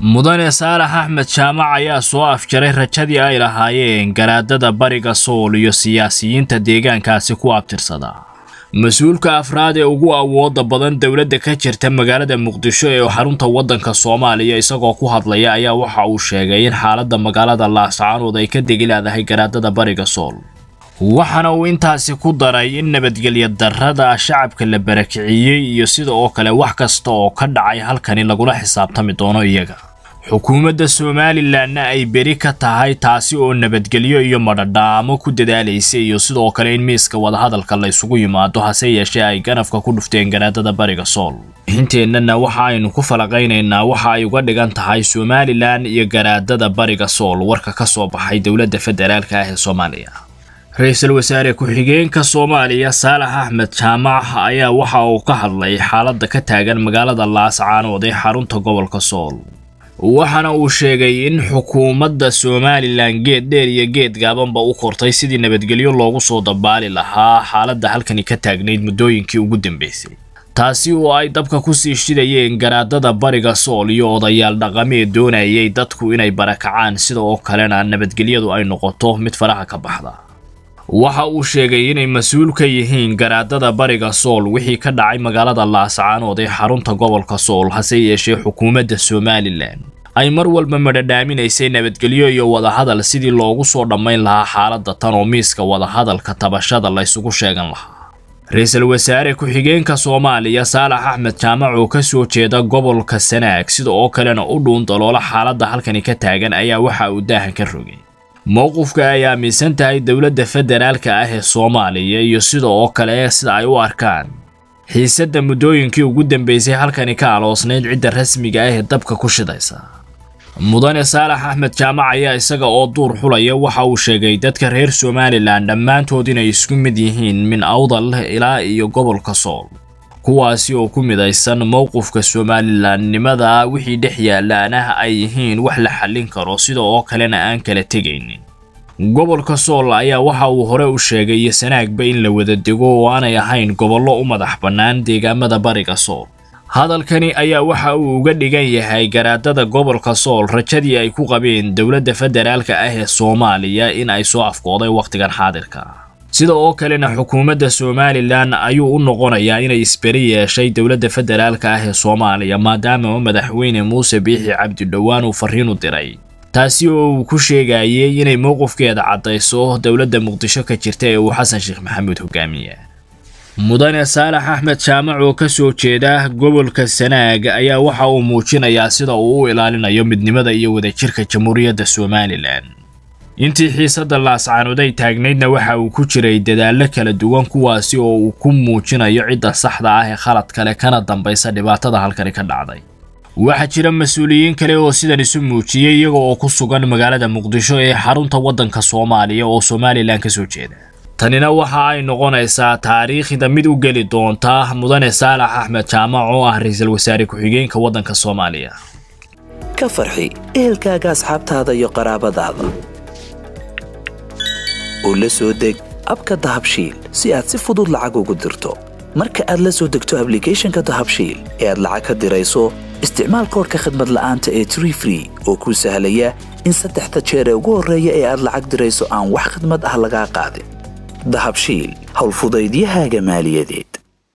mudane saalax axmed jaamac ayaa soo afjaray rajadii ay lahaayeen garaadada bariga sool iyo siyaasiyiinta deegaankaasi ku abtirsada mas-uulka afraad ee ugu awooda badan dowladda ka jirta magaalada muqdisho ee xarunta waddanka soomaaliya isagoo ku hadlaya ayaa waxa uu sheegay in xaaladda magaalada laascaanood ay ka degi leedahay garaadada bariga sool waxaana uu intaasi ku daray in nabadgelya darrada shacabka la barakiciyey iyo sida oo kale wax kasta oo ka dhacay halkani lagula xisaabtami doono iyaga xukuumadda somalilanna ay beri ka tahay taasi oo nabadgelyo iyo madhadhaamo ku dadaalaysa iyo sidoo kale in miiska wadahadalka la isugu yimaado hase yeeshee ay ganafka ku dhufteen garaadada bariga sool inteennana waxa aynu ku falaqaynaynaa waxa ay uga dhigan tahay somalilan iyo garaadada bariga sool warka ka soo baxay dowladda federaalka ah ee soomaaliya ra-iisul wasaare ku-xigeenka soomaaliya saalax axmed jaamac ayaa waxa uu ka hadlay xaaladda ka taagan magaalada laascaanood ee xarunta gobolka sool waxaana uu sheegay in xukuumadda somalilan geed dheer iyo geed gaabanba u kortay sidii nabadgelyo loogu soo dabaali lahaa xaaladda halkani ka taagnayd muddooyinkii ugu dambeysay taasi oo ay dabka ku sii shidayeen garaadada bariga sool iyo odayaal dhaqameed doonayay dadku inay barakacaan sida oo kalena nabadgelyadu ay noqoto mid faraha ka baxda waxa uu sheegay inay mas-uul ka yihiin garaadada bariga sool wixii ka dhacay magaalada laascaanood ee xarunta gobolka sool hase yeeshee xukuumadda somalilan ay mar walba madhadhaaminaysay nabadgelyo iyo wadahadal sidii loogu soo dhammayn lahaa xaaladda tan oo miiska wadahadalka tabashada la ysugu sheegan lahaa ra-iisul wasaare ku-xigeenka soomaaliya saalax axmed jaamac oo ka soo jeeda gobolka sanaag sida oo kalena u dhuun daloola xaaladda halkani ka taagan ayaa waxa uu daahan ka rogay mowqifka ay aaminsan tahay dowladda federaalka ah ee soomaaliya iyo sida oo kale sida ay u arkaan xiisadda muddooyinkii ugu dambeysay halkani ka aloosnayd cidda rasmiga ah ee dabka ku shidaysa mudane saalax axmed jaamac ayaa isaga oo duur xulaya waxa uu sheegay dadka reer somalilan dhammaantood inay isku mid yihiin min awdal ilaa iyo gobolka sool kuwaasi oo ku midaysan mowqifka somalilanimada wixii dhex yaalaana ay yihiin wax la xallin karo sida oo kalena aan kala tegaynin gobolka sool ayaa waxa uu hore u sheegay iyo sanaagba in la wada dego oo aanay ahayn gobollo u madax bannaan deegaamada bariga sool hadalkani ayaa waxa uu uga dhigan yahay garaadada gobolka sool rajadii ay ku qabeen dowladda federaalka ah ee soomaaliya in ay soo afkooday wakhtigan xaadirka sida oo kalena xukuumadda somalilan ayuu u noqonayaa inay isberi yeeshay dowladda federaalka ah ee soomaaliya maadaama madaxweyne muuse biixi cabdidhowaan uu farriin u diray taasi oo uu ku sheegayay inay mowqifkeeda caddayso dowladda muqdisho ka jirta ee uu xasan sheekh maxamuud hogaamiya mudane saalax axmed jaamac oo ka soo jeeda gobolka sanaag ayaa waxa uu muujinayaa sida uu u ilaalinayo midnimada iyo wadajirka jamhuuriyadda somalilan intii xiisadda laascaanood ay taagnaydna waxa uu ku jiray dadaallo kala duwan kuwaasi oo uu ku muujinayo cidda saxda ah ee khalad kale kana dambaysa dhibaatada halkani ka dhacday waxaa jira mas-uuliyiin kale oo sidan isu muujiyey iyaga oo ku sugan magaalada muqdisho ee xarunta waddanka soomaaliya oo somalilan ka soo jeeda tanina waxa ay noqonaysaa taariikhda mid u geli doonta mudane saalax axmed jaamac oo ah ra-iisul wasaare ku-xigeenka waddanka soomaaliya ka farxi ehelkaaga asxaabtaada iyo qaraabadaada oo la soo deg abka dahabshiil si aad si fudud lacag ugu dirto marka aad la soo degto ablicathonka dahabshiil ee aad lacag ka dirayso isticmaal koorka khadmad la'aanta ee tree free oo kuu sahlaya in saddexda jeer ee ugu horreeya ee aad lacag dirayso aan wax khadmad ah lagaa qaadin dahabshiil howlfudaydiyahaaga maaliyadeed